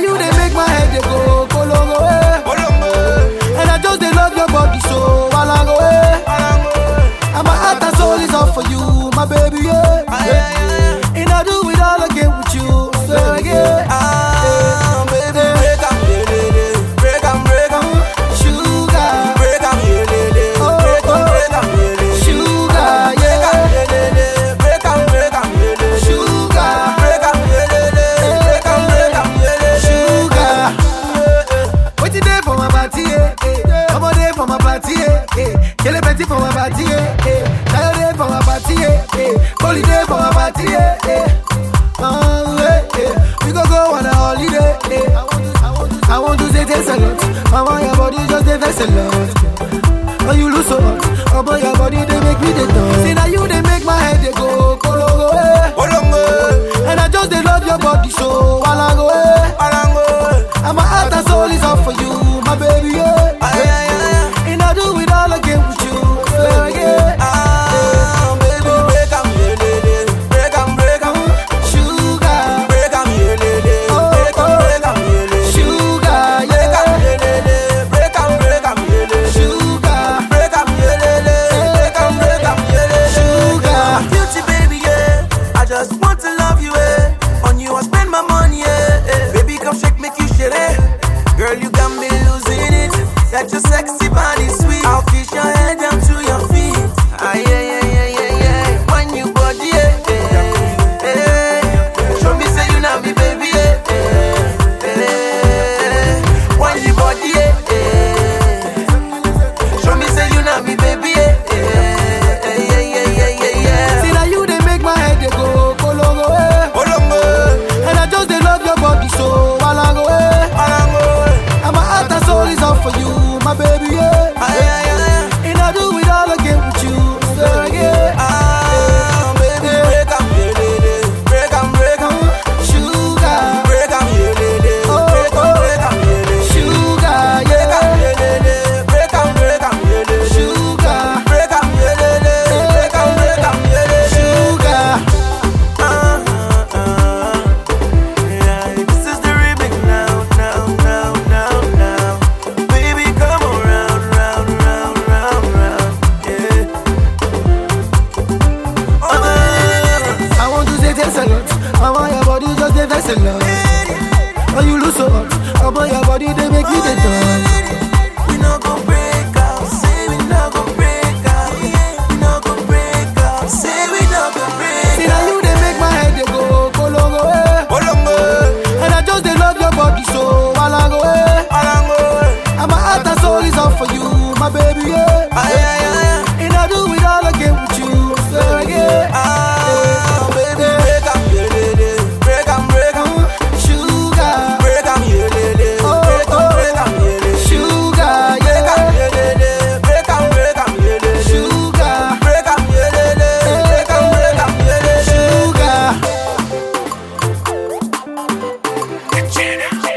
you they make my head they go kolongo eh. And I just they love your body so walango eh. And my heart and soul is all for you, my baby yeah. yeah. And I do it all again with you, so again. Sugar, sugar, yeah. Sugar, Waiting there for my party, eh, eh. Come on there for my party, eh, eh. Kill a betty for my party, eh, eh. Tayo there for my party, eh, eh. Holy day for my party, eh, eh. Oh, eh, eh. We go go on a holiday, eh. I want to say thanks a lot. Mama, your body just a vessel, lot. When you lose so much, oh boy, your body they make me the dance. See now you they make my head they go kologo, eh. And I just they love your body so walango, eh. And my heart and soul is all for you, my baby, yeah. And I do it all again with you, so yeah. Sugar, sugar, yeah. Sugar, sugar. Beauty baby, yeah. I just want to love you, eh. On you I spend my money, yeah. eh. Baby, come shake, make you shit, eh. Girl, you got me losing it. That your sexy body sweet. I'll kiss your head down to your feet. Ah, yeah, yeah, yeah, yeah, yeah. When you body, yeah. eh, eh. Show me say you not me, baby, yeah. eh, eh. When you body, yeah. eh. Show me say you not me, baby, yeah. eh, eh, yeah, yeah, yeah, yeah, yeah. See now you they make my head they go kolongo, eh. And I just they love your body so walango, eh. And my heart and soul is all for you, my baby, yeah. And I do it all again with you, so yeah. Sugar, sugar, yeah. Sugar, sugar. This is the remix now, now, now, now, now. Baby, come around, round, round, round, round. Yeah. Oh, I want to say thanks a lot. I want your body just a vessel, love. When you lose so much, I want your body they make me the dance. we no go break up. Say we no go break up. We no go break up. Say we no go break See now you they make my head they go kolongo, eh. And I just they love your body so walango, eh. And my heart and soul is all for you, my baby, yeah. And I do it all again with you, so yeah. Sugar, sugar, yeah. Sugar, sugar.